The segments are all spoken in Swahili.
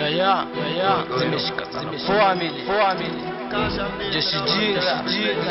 ya ya ya ya zimeshika zimeshika family family jeshi G jeshi G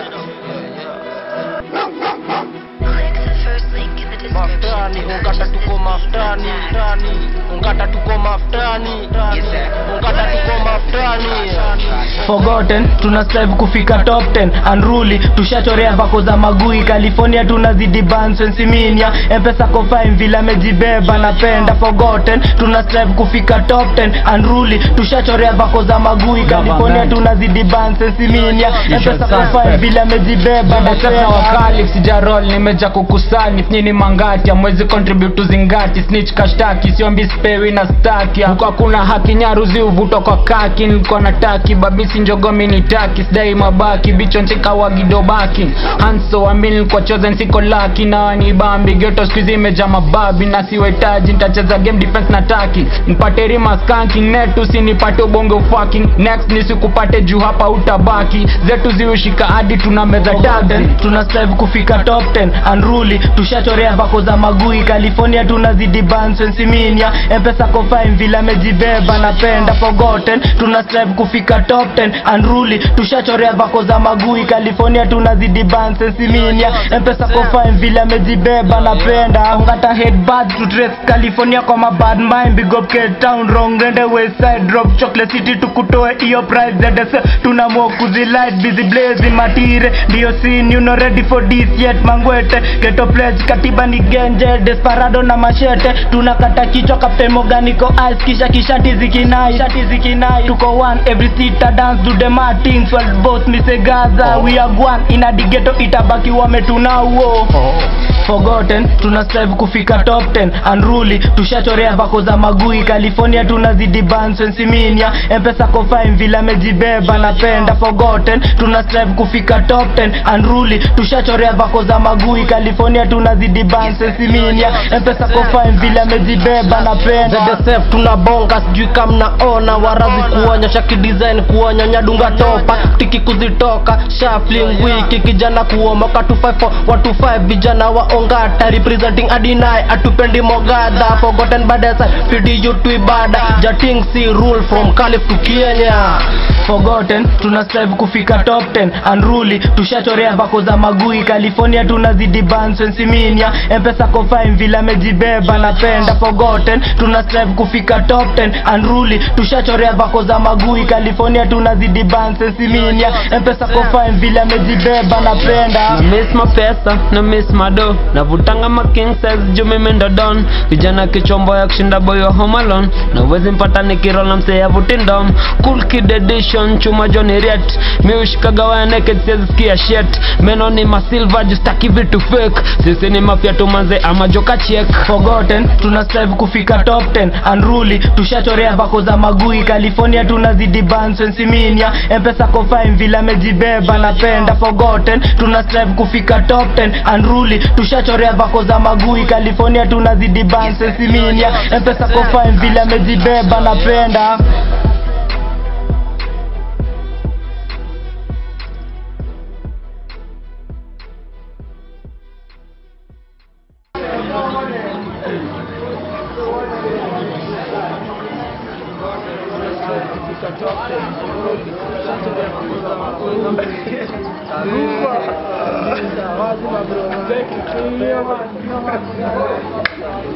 Click the first link in the maftani description. ungata tuko maftani maftani ungata tuko maftani ungata tuko maftani forgotten tuna strive kufika top 10 unruly tushachorea vako za magui california tunazidi bansensiminia mpesa kofine vile amejibeba napenda forgotten tuna strive kufika top 10 unruly tushachorea vako za magui california tunazidi bansensiminia mpesa kofine vile amejibeba Sasa napenda wakali sijarol nimeja kukusani nyini mangati amwezi contribute to zingati snitch kashtaki siombi spewi na staki huko hakuna haki nyaruzi uvuto kwa kaki nilikuwa nataki babisi njogomi ni taki sidai mabaki bicho nchika wagidobaki hanso amini nilikuwa chosen siko laki na ni bambi geto skuizi imeja mababi na siwetaji nitacheza game defense na taki nipate rima skanking net usinipate ubonge fucking next nisikupate juu hapa utabaki zetu ziushika hadi tuna meza taxi tuna strive kufika top 10 unruly tushachorea vako za magui california tunazidi bansensiminia mpesa kofine vile amejibeba napenda forgotten tuna strive kufika top 10 unruly tushachorea vako za magui california tunazidi bansensiminia mpesa kofine vile amejibeba napenda ungata headbad to trace california kwa mabad mind big up Cape town wrong rende west side drop chocolate city tukutoe iyo price ZS tuna mokuzi light busy blazing matire ndio scene you know ready for this yet mangwete geto pledge katiba ni genje desperado na mashete tunakata kichwa captain moganiko ice kisha kishati zikinai shati zikinai tuko one every sita dance do the martins well boss misegaza we are one in a digeto itabaki wametunauo forgotten tuna strive kufika top 10 unruly tushachorea vako za magui california tunazidi bansensiminia mpesa kofine vile amejibeba napenda forgotten tuna strive kufika top 10 unruly tushachorea vako za magui california tunazidi bansensiminia mpesa kofine vile amejibeba napenda ZSF tunabonga sijui kama mnaona warazi kuonyesha kidesign kuonyonya dunga topa tiki kuzitoka shuffling wiki kijana kuomoka 254 watu 5 vijana wa ongata representing adinai atupendi mogadha forgotten badesa fidi you to ibada jating si rule from calif to kenya forgotten tuna strive kufika top 10 unruly tushachorea vako za magui california tunazidi bansensiminia mpesa kofine vile amejibeba napenda forgotten tuna strive kufika top 10 unruly tushachorea vako za magui california tunazidi bansensiminia mpesa kofine vile amejibeba napenda na miss mapesa na miss mado navutanga making size juu mimi ndo don vijana kichombo ya kushinda boyo home alone na uwezi mpata nikirola msee avuti ndom cool kid edition chuma Johnny Riet mi ushikaga waya naked siwezi sikia shit meno ni masilva justaki vitu fake sisi ni mafia tumanze ama joka check forgotten tuna strive kufika top 10 unruly tushachorea vako za magui california tunazidi bansensiminia mpesa kofine vile amejibeba napenda forgotten tuna strive kufika top 10 unruly tushachorea vako za magui california tunazidi bansensiminia mpesa kofine vile amejibeba napenda